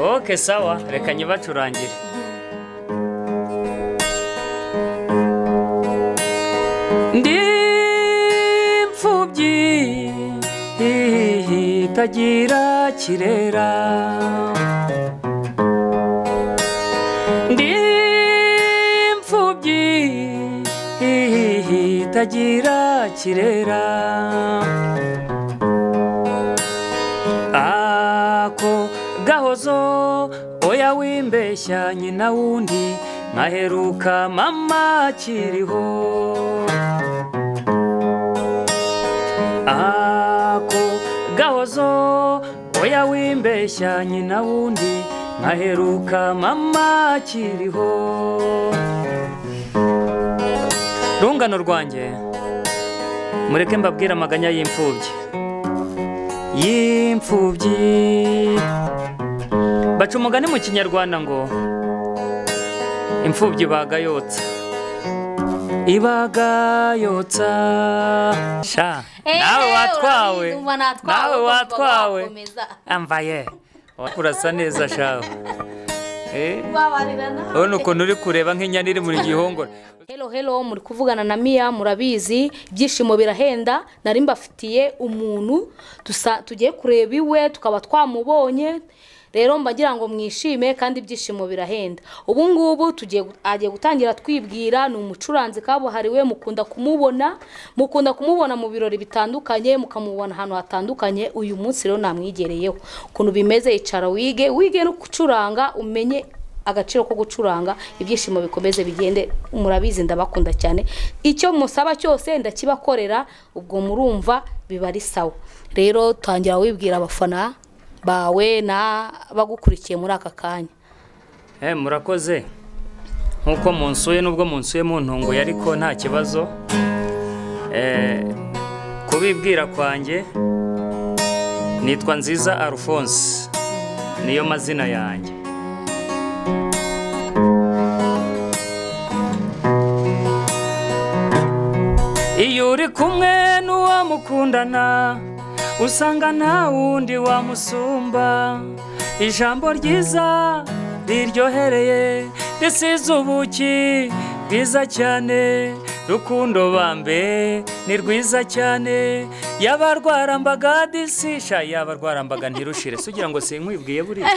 oke sawa reka nyibacurangire ndi imfubyi itagira kirera ndi imfubyi itagira kirera ako gahozo oya wimbeshya nyina wundi nkaheruka mama akiriho ako gahozo oya wimbeshya nyina wundi nkaheruka mama akiriho rungano rwanjye mureke mbabwire amaganya y'imfubyi y'imfubyi baca umugani mu kinyarwanda ngo imfubyi ibagayotsa ibagayotsa sha Eh, nawe eh, watwawe urabizi, natwawe, nawe ugomba watwawe gukomeza. ambaye urasa neza shawe Eh, babarirana urabona ukuntu uri kureba nk'inyana iri muri gihongora helo helo muri kuvugana na miya murabizi ibyishimo birahenda nari mbafitiye umuntu dusa tugiye kureba iwe tukaba twamubonye rero mba ngira ngo mwishime kandi ibyishimo birahenda ubu ngubu tugiye gu- agiye gutangira twibwira ni umucuranzi kabuhariwe mukunda kumubona mukunda kumubona mu birori bitandukanye mukamubona ahantu hatandukanye uyu munsi rero namwigereyeho ukuntu bimeze icara wige wige no gucuranga umenye agaciro ko gucuranga ibyishimo bikomeze bigende murabizi ndabakunda cyane icyo musaba cyose ndakibakorera ubwo murumva biba ari sawa rero tangira wibwira abafana bawe na bagukurikiye muri aka kanya Eh, murakoze nk'uko munsuye n'ubwo munsuye muntunguye ariko nta kibazo Eh, kubibwira kwanjye nitwa nziza alphonse niyo mazina yanjye iyo uri kumwe n'uwo mukundana usanga nta wundi wamusumba ijambo ryiza riryohereye risize ubuki bwiza cyane rukundo bambe ni rwiza cyane yaba rwarambaga disisha yaba rwarambaga ntirushire si ugira ngo sinkwibwiye buriya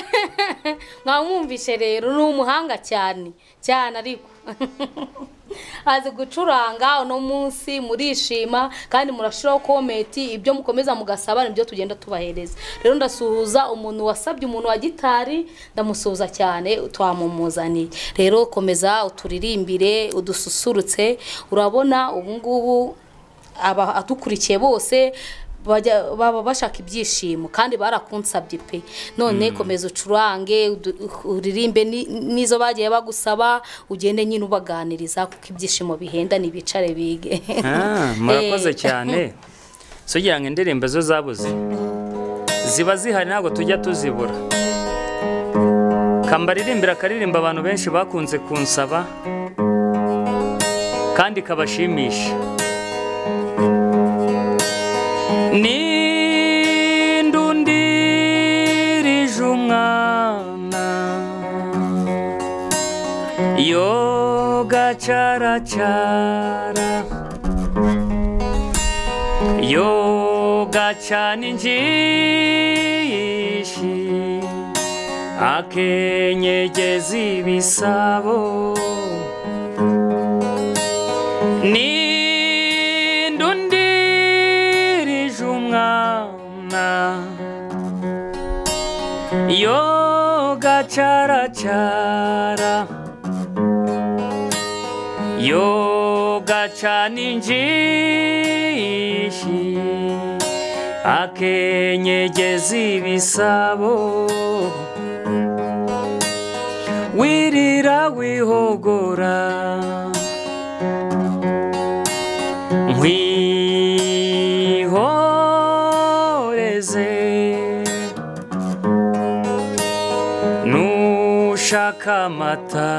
mwamwumvishe rero ni umuhanga cyane cyane ariko azi gucuranga uno munsi murishima kandi murashiraho komenti ibyo mukomeza mugasaba nibyo tugenda tubahereza rero ndasuhuza umuntu wasabye umuntu wa gitari ndamusuhuza cyane twamumuzaniye rero komeza uturirimbire udususurutse urabona ubu ngubu aba adukurikiye bose bajya- baba bashaka ibyishimo kandi barakunsabye pe none komeza ucurange udu- uririmbe ni- n'izo bagiye bagusaba ugende nyine ubaganiriza kuko ibyishimo bihenda ntibicare bige Ah, murakoze cyane sugira ngo indirimbo zo zabuze ziba zihari ntabwo tujya tuzibura kambaririmbira akaririmbo abantu benshi bakunze kunsaba kandi kabashimisha nindundirije umwana yogacaracara yogacana injishi akenyegeza ibisabo nindundirije umwana yogacaracara yogacana injishi akenyegeza ibisabo wirira wihogora nkwihoreze nushaka amata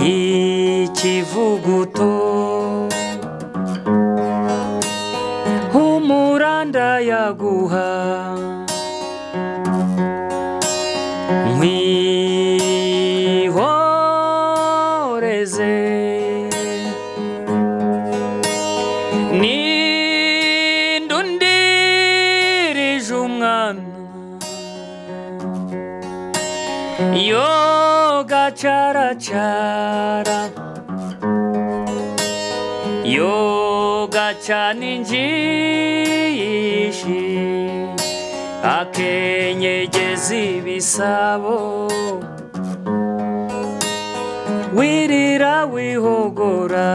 y'ikivuguto humura ndayaguha nkwihoreze nindundirije umwana yogacaracara yogacana injishi akenyegeza ibisabo wirira wihogora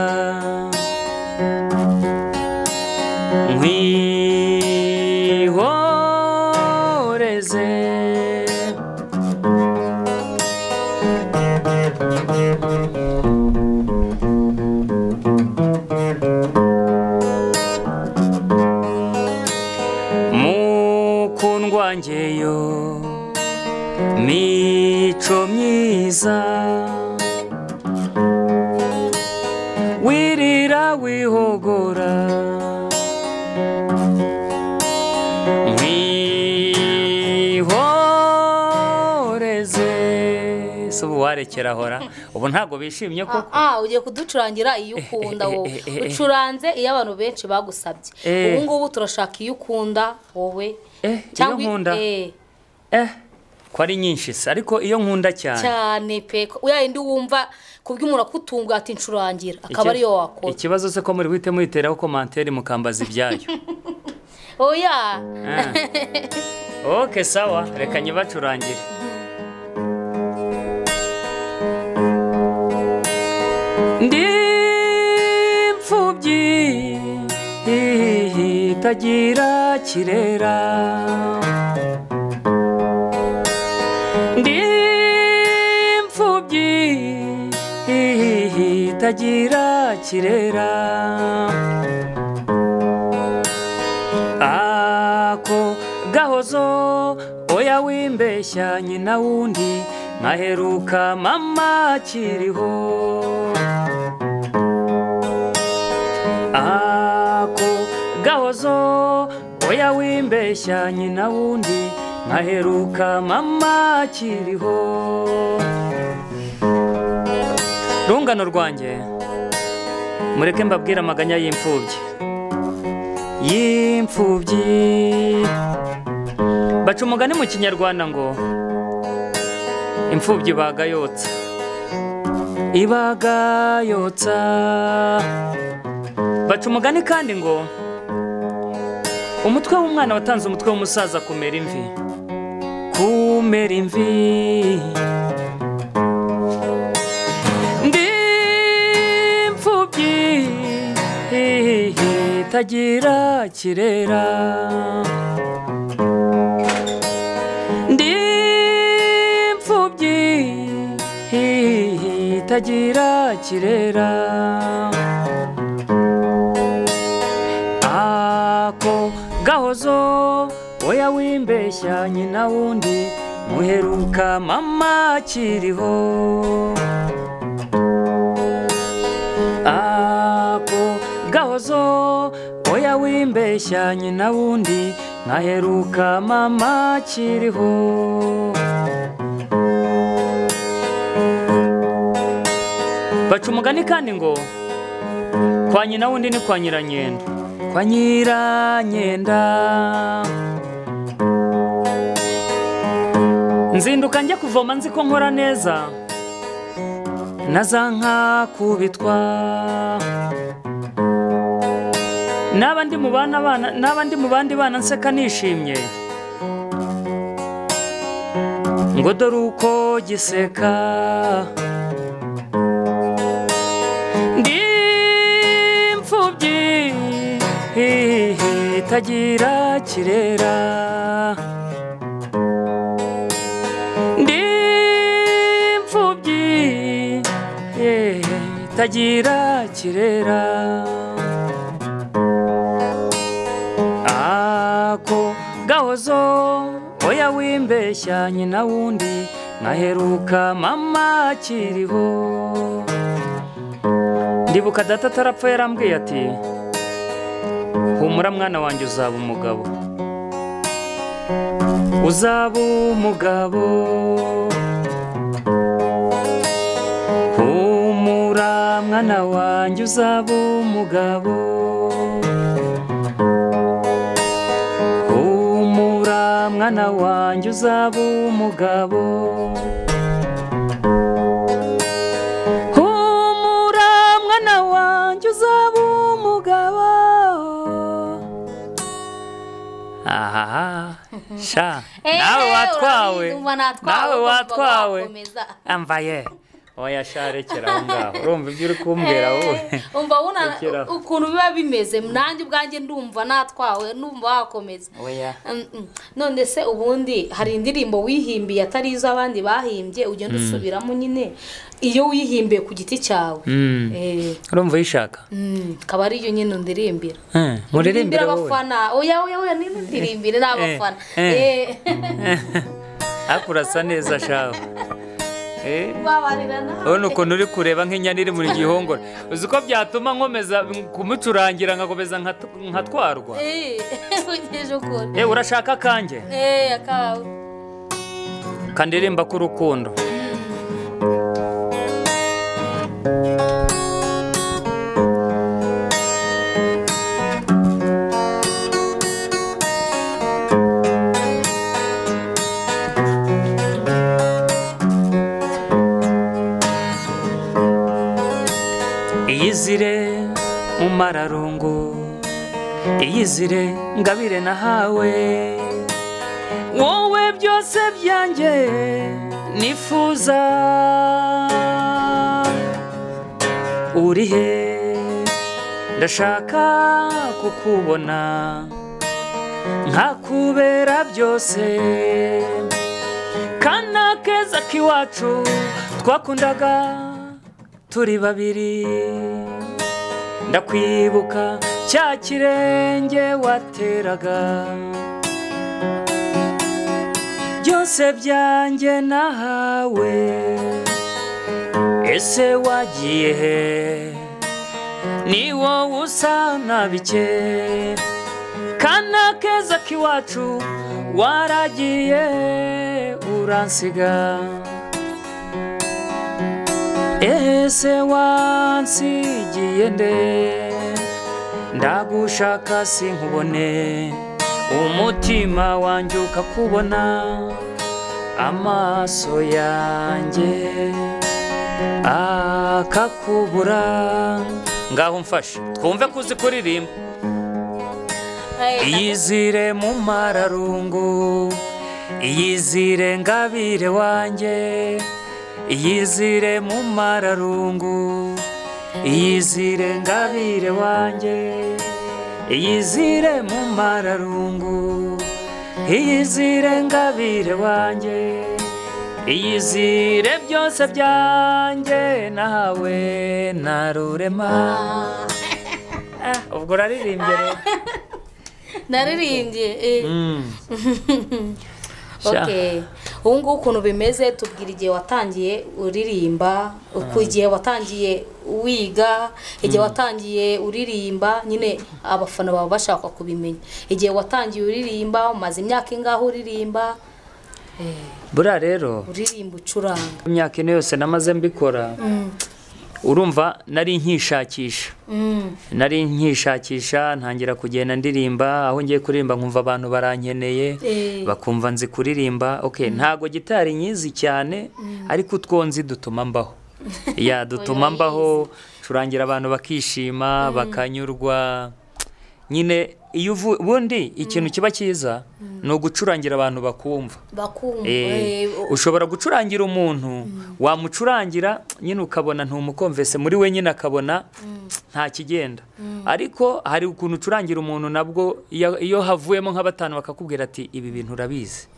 nkwihoreze mukundwa ngeyo mico myiza wirira wihogora nkwihoreze si ubu warekerahora ubu ntabwo bishimye koko Ah, ah, ugiye kuducurangira iyo ukunda wowe eh, eh, eh. ucuranze iyo abantu benshi bagusabye Eh. ubu ngubu turashaka iyo ukunda wowe Eh, iyo nkunda? eh, eh ko ari nyinshi se ariko iyo nkunda cyane cyane pe ko- ya yindi wumva kubw'umuntu akutunguye ati ncurangira akaba Iki- ariyo wakora ikibazo se ko muri buhite muhiteraho komantere mukambaza ibyayo oya Ah. ok sawa reka nyibacurangire ndi imfubyi itagira kirera ndi imfubyi itagira kirera ako gahozo oya wimbeshya nyina wundi nkaheruka mama akiriho ako gahozo oya wimbeshya nyina wundi nkaheruka mama akiriho rungano rwanjye mureke mbabwire amaganya y'imfubyi y'imfubyi baca umugani mu kinyarwanda ngo imfubyi ibagayotsa ibagayotsa baca umugani kandi ngo umutwe w'umwana watanze umutwe w'umusaza kumera imvi kumera imvi ndi imfubyi itagira kirera ndi imfubyi itagira kirera ako gahozo oya wimbeshya nyina wundi muheruka mama akiriho ako gahozo oya wimbeshya nyina wundi nkaheruka mama akiriho baca umugani kandi ngo kwa nyina wundi ni kwa nyiranyenda kwa nyiranyenda nzinduka njya kuvoma nzi ko nkora neza na za nka kubitwa n'abandi mu bana bana n'abandi mu bandi bana nseka nishimye ngo dore uko giseka ndi imfubyi itagira kirera ndi imfubyi eh, itagira kirera ako gahozo oya wimbeshya nyina wundi nkaheruka mama akiriho ndibuka data atarapfa yarambwiye ati humura mwana wanjye uzaba umugabo uzaba umugabo humura mwana wanjye uzaba umugabo humura mwana wanjye uzaba umugabo humura mwana wanjye uzaba umugabo aha sha nawe watwawe nawe watwawe ambaye oya sha rekera aho ngaho urumva ibyo uri kumbwira wowe umva wuna Rekeraho. ukuntu biba bimeze nanjye ubwanjye ndumva natwawe numva wakomeza oya Mm, mm. none se ubundi hari indirimbo wihimbiye atari izo abandi bahimbye ugenda usubiramo nyine iyo wihimbiye ku giti cyawe Mm. Eh, urumva uyishaka mm, akaba ariyo nyine ndirimbira Eh, muririmbire wowe abafana oya oya oya niba ndirimbire ni abafana eh. Eh, ariko urasa neza shawe Eh, babarira nawe urabona ukuntu uri kureba nk'inyana iri mu gihongora uzi ko byatuma nkomeza kumucurangira nkakomeza nkatu- nkatwarwa Eh, ugeze ukuri Eh, urashaka akanjye Eh, akawe kandirimba k'urukundo iyizire mumararungu iyizire ngabire nahawe wowe byose byanjye nifuza uri he ndashaka kukubona nkakubera byose kana keza k'iwacu twakundaga turi babiri ndakwibuka cya kirenge wateraga byose byanjye nahawe ese wagiye he ni wowe usa na bike kana keza k'iwacu waragiye uransiga ese wansigiye nde ndagushaka sinkubone umutima wanjye ukakubona amaso yanjye akakubura ngaho mfashe twumve ko uzi kuririmba Eh, iyizire mu mararungu iyizire ngabire wanjye iyizire mu mararungu iyizire ngabire wanjye iyizire mu mararungu iyizire ngabire wanjye iyizire byose byanjye nawe narurema ah, ubwo uraririmbye rero naririmbye eh. Mm. Sha. Okay. ubu ngubu ukuntu bimeze tubwira igihe watangiye uririmba uku igihe watangiye wiga igihe watangiye uririmba nyine abafana baba bashaka kubimenya igihe watangiye uririmba umaze imyaka ingaho uririmba buriya rero uririmba ucuranga imyaka ine yose namaze mbikora urumva nari nkishakisha Mm. nari nkishakisha ntangira kugenda ndirimba aho ngiye kuririmba nkumva abantu barankeneye Eh. bakumva nzi kuririmba okay ntago gitari nyizi cyane ariko utwo nzi dutuma mbaho ya dutuma mbaho curangira abantu bakishima bakanyurwa nyine iyo uvu- ubundi ikintu kiba cyiza ni ugucurangira abantu bakumva bakumva Eh, eh, u- ushobora gucurangira umuntu wamucurangira nyine ukabona ntumukomvese muri we nyine akabona nta kigenda ariko hari ukuntu ucurangira umuntu nabwo iyo iyo havuyemo nka batanu bakakubwira ati ibi bintu urabizi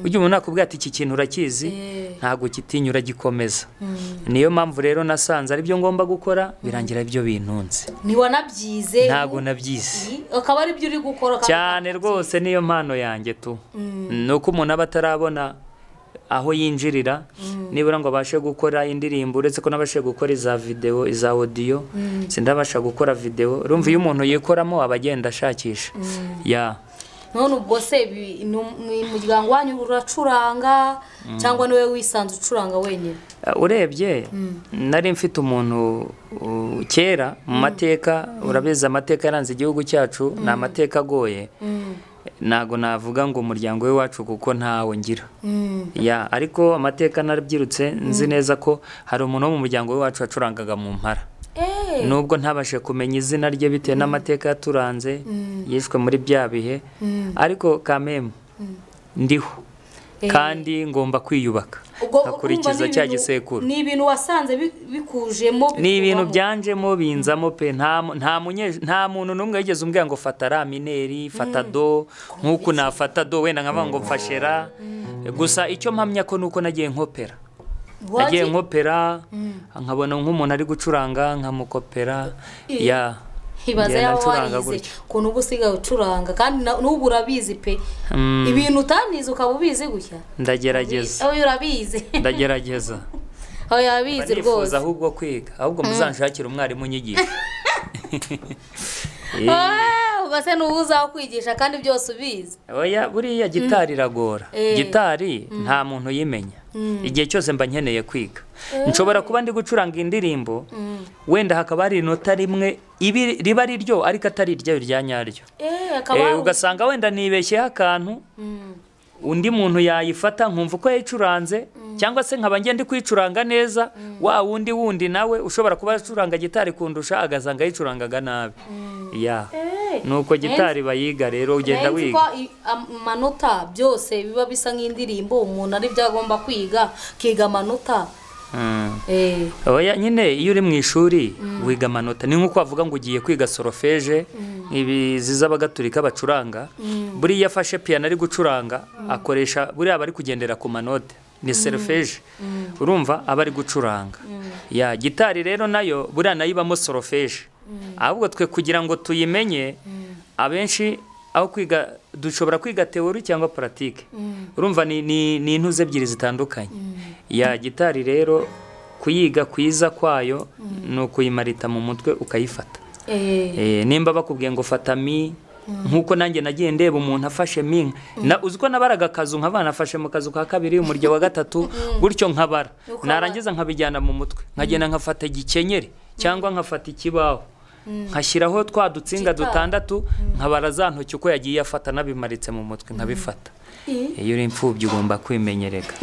ujya umuntu nakubwira ati iki kintu urakizi ntabwo kitinyura gikomeza niyo mpamvu rero nasanze aribyo ngomba gukora birangira byo bintunze ntiwanabyize ntabwo nabyize akaba ari byo uri gukora ukaba- cyane rwose niyo mpano yanjye tu ni uko umuntu aba atarabona aho yinjirira nibura ngo abashe gukora indirimbo uretse ko n'abashe gukora iza videwo iza odiyo sindabasha gukora videwo urumva iyo umuntu yikoramo aba agenda ashakisha ya none ubwo se ibi- ni um- ni umuryango wanyu uracuranga cyangwa niwe wisanze ucuranga wenyine Uh, urebye nari mfite umuntu uh, kera mu mateka urabizi amateka yaranze igihugu cyacu ni amateka agoye ntago navuga ngo umuryango we wacu kuko ntawe ngira ya ariko amateka narabyirutse nzi neza ko hari umuntu wo mu muryango we wacu wacurangaga mu mpara Eh, nubwo ntabashe kumenya izina rye bitewe n'amateka yaturanze yishwe muri bya bihe ariko kamemu ndiho Eh. kandi ngomba kwiyubaka ubwo nkakurikiza urumva ni cya ibintu- gisekuru ni ibintu wasanze bi- bikujemo ni ibintu bikuvamo. byanjemo binzamo pe nta mu- nta munye- nta muntu n'umwe yigeze umbwira ngo fata ramineri fata do nk'uku nafata do wenda nkavuga ngo mfashe ra gusa icyo mpamya ko nuko nagiye nkopera nagiye Wagiye- nkopera nkabona nk'umuntu ari gucuranga nkamukopera Ih. ya Ibaza Njye yaba nacuranga warize gutya. ukuntu uba usigaye ucuranga kandi na- n'ubu urabizi pe Mm. ibintu utanize ukaba ubizi gutya ndagerageza Oya, urabizi ndagerageza Mba oya urabizi nifuza rwose ahubwo kwiga ahubwo muzanshakire umwarimu unyigisha Eh. Ah, ugase n'uwo uzaho kwigisha kandi byose ubizi oya buriya gitari iragora Eh. gitari nta muntu uyimenya igihe cyose mba nkeneye kwiga nshobora kuba ndi gucuranga indirimbo wenda hakaba hari inota rimwe ibi- riba ari ryo ariko atari iryayo rya nyaryo Eh, akaba Eh, ari- ugasanga wenda nibeshyeho akantu Mm. undi muntu yayifata nkumva uko yayicuranze cyangwa se nkaba ngenda kuyicuranga neza wa wundi wundi nawe ushobora kuba acuranga gitari kundusha agasanga yicurangaga nabi ya Eh, nuko gitari bayiga rero ugenda narinzi wiga ko i- am- amanota byose biba bisa nk'indirimbo umuntu ari byo agomba kwiga akiga amanota Mm. Eh, oya nyine iyo uri mu ishuri wiga amanota ni nk'uko wavuga ngo ugiye kwiga sorofeje ibi z'abagatulika bacuranga buriya iyo afashe piyano ari gucuranga akoresha buriya aba ari kugendera ku manote ni sorofeje urumva aba ari gucuranga ya gitari rero nayo buriya nayo ibamo sorofeje ahubwo twe kugira ngo tuyimenye abenshi aho kwiga dushobora kwiga teori cyangwa paratike urumva ni- ni ni intuze ebyiri zitandukanye ya gitari rero kuyiga kwiza kwayo ni ukuyimarita mu mutwe ukayifata eh. Eh, nimba bakubwiye ngo fata mi nk'uko nanjye nagiye ndeba umuntu afashe mi na uzi ko nabaraga akazu nkaba nafashe mu kazu ka kabiri umurya wa gatatu gutyo nkabara Ukabara. narangiza nkabijyana mu mutwe nkagenda nkafata igikenyeri cyangwa nkafata ikibaho nkashyiraho twa dutsinga Gitari. dutandatu nkabara za ntoki uko yagiye afata nabimaritse mu mutwe nkabifata iyo uri imfubyi ugomba kwimenyerega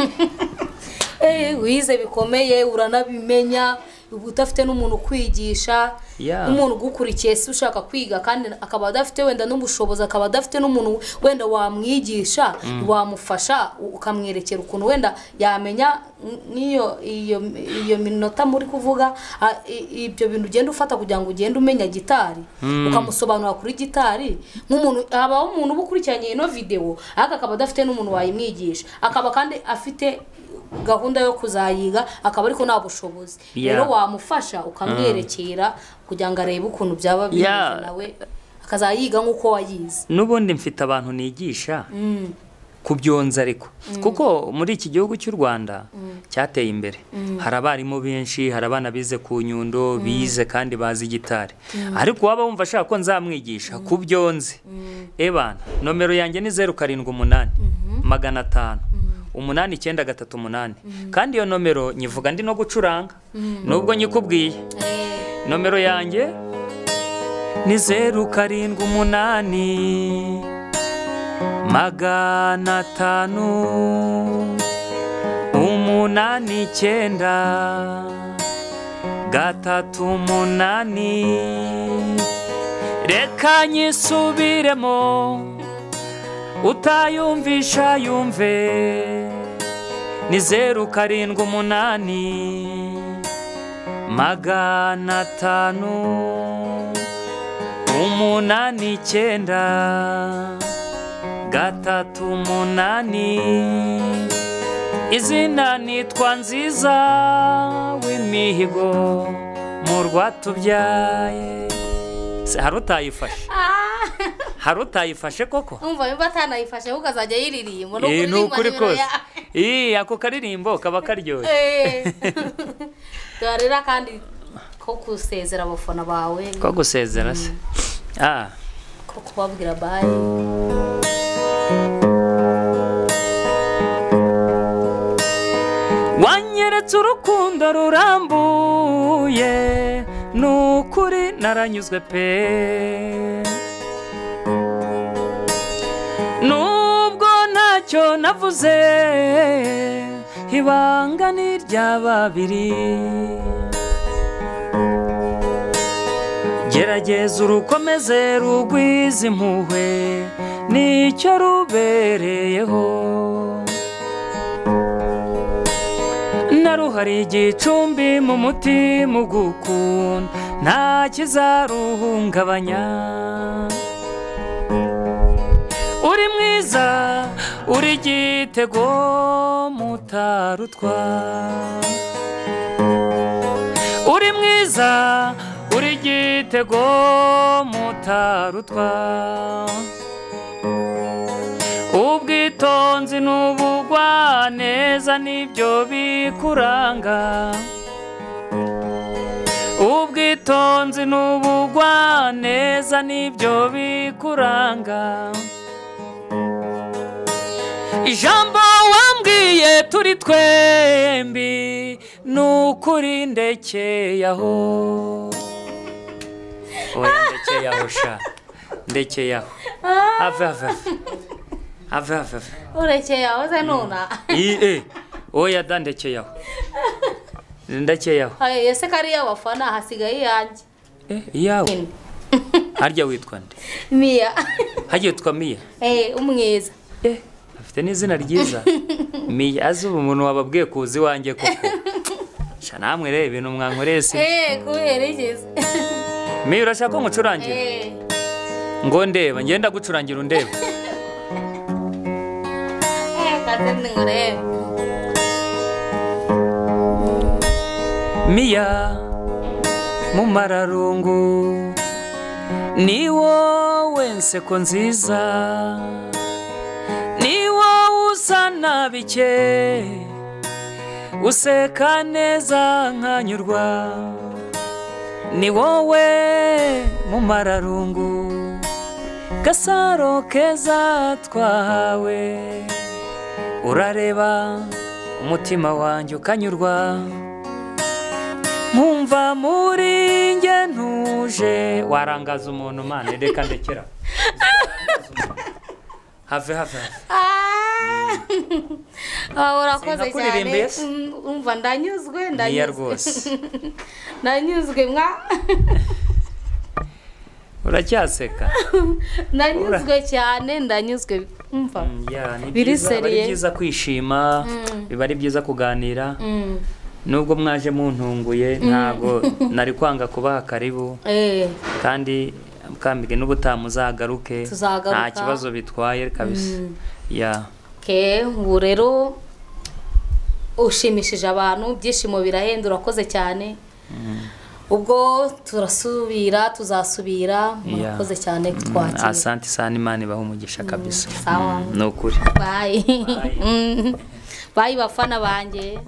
Eh, wize bikomeye uranabimenya uba udafite n'umuntu ukwigisha Yeah. n'umuntu ugukurikiye si ushaka kwiga kandi akaba adafite wenda n'ubushobozi akaba adafite n'umuntu wenda wamwigisha wamufasha u- ukamwerekera ukuntu wenda yamenya n- n'iyo iyo iyo minota muri kuvuga a- i- ibyo bintu ugenda ufata kugira ngo ugende umenya gitari ukamusobanura kuri gitari nk'umuntu habaho umuntu uba ukurikiranye ino videwo ariko akaba adafite n'umuntu wayimwigisha akaba kandi afite gahunda yo kuzayiga akaba ariko nta bushobozi Yeah. rero wamufasha ukamwerekera kugira ngo arebe ukuntu byaba bimeze Yeah. nawe akazayiga nk'uko wayize n'ubundi mfite abantu nigisha kubyonza ariko kuko muri iki gihugu cy'u rwanda cyateye imbere hari abarimu benshi hari abana bize ku nyundo bize kandi bazi gitari ariko waba wumva ashaka ko nzamwigisha kubyonze ebana nomero yanjye ni zeru karindwi umunani magana atanu umunani icyenda gatatu umunani kandi iyo nomero nyivuga ndi no gucuranga nubwo nyikubwiye Eh, nomero yanjye ni zeru karindwi umunani magana atanu umunani icyenda gatatu umunani reka nyisubiremo utayumvisha yumve ni zeru karindwi umunani magana atanu umunani icyenda gatatu umunani izina nitwa nziza w'imihigo mu rwatubyaye Se, hari utayifashe hari utayifashe koko umva niba atanayifashe ahubwo azajya yiririmba no Eh, ni kuririmba ukuri nimero kose ya- Ih, ako karirimbo kaba karyoshye Eh. Dore rero kandi ko gusezera abafana bawe ko gusezera se Ah. ko kubabwira bayi wanyeretse urukundo rurambuye ni ukuri naranyuzwe pe nubwo ntacyo navuze ibanga ni irya babiri gerageza urukomeze rugwiza impuhwe nicyo rubereyeho naruhari igicumbi mu mutima ugukunda nta kizaruhungabanya uri mwiza uri igitego mutarutwa uri mwiza uri igitego mutarutwa ubwitonzi n'ubugwa neza nibyo bikuranga ubwitonzi n'ubugwa neza nibyo bikuranga ijambo wambwiye turi twembi ni ukuri ndekeyaho oya ndekeyaho sha ndekeyaho ave ave ave ave ave urekeye aho ze nuna iye oya da ndekeyaho ndakeyaho Ayo, ese kariya bafana hasigaye iyanjye Eh, iyawe harya witwa nde miya harya witwa miya Eh, umwiza Eh, afite n'izina ryiza miya azi ubu umuntu wababwiye kuza iwanjye koko sha namwe reba ibintu mwankoreye si Eh, kubera igeze miya urashaka ko nkucurangira Eh, ngo ndeba ngenda gucurangira undeba eh, kazini ngurebe miya mu mararungu ni wowe nseko nziza ni wowe usa na bike useka neza nkanyurwa ni wowe mu mararungu gasaro keza twahawe urareba umutima wanjye ukanyurwa nkumva muri nge ntuje warangaza umuntu mane reka ndekera have have have Ah, urakoze cyane Sinakuririmbiye se? Mm, umva ndanyuzwe niya ndanyuzwe rwose ndanyuzwe mwa uracyaseka ndanyuzwe cyane ndanyuzwe umva Mm, yeah, ni Biri byiza- aba ari seriye. byiza kwishima biba ari byiza kuganira Mm, nubwo mwaje muntunguye ntabwo nari kwanga kubaha karibu eh, kandi mukambige n'ubutamu uzagaruke Tuzagaruka. nta kibazo bitwaye kabisa ya ke ubu rero ushimishije abantu ibyishimo birahenda urakoze cyane ubwo turasubira tuzasubira Yeah. murakoze cyane kutwakira asante sana imana ibaha umugisha kabisa sawa ni ukuri bayi bayi bafana banjye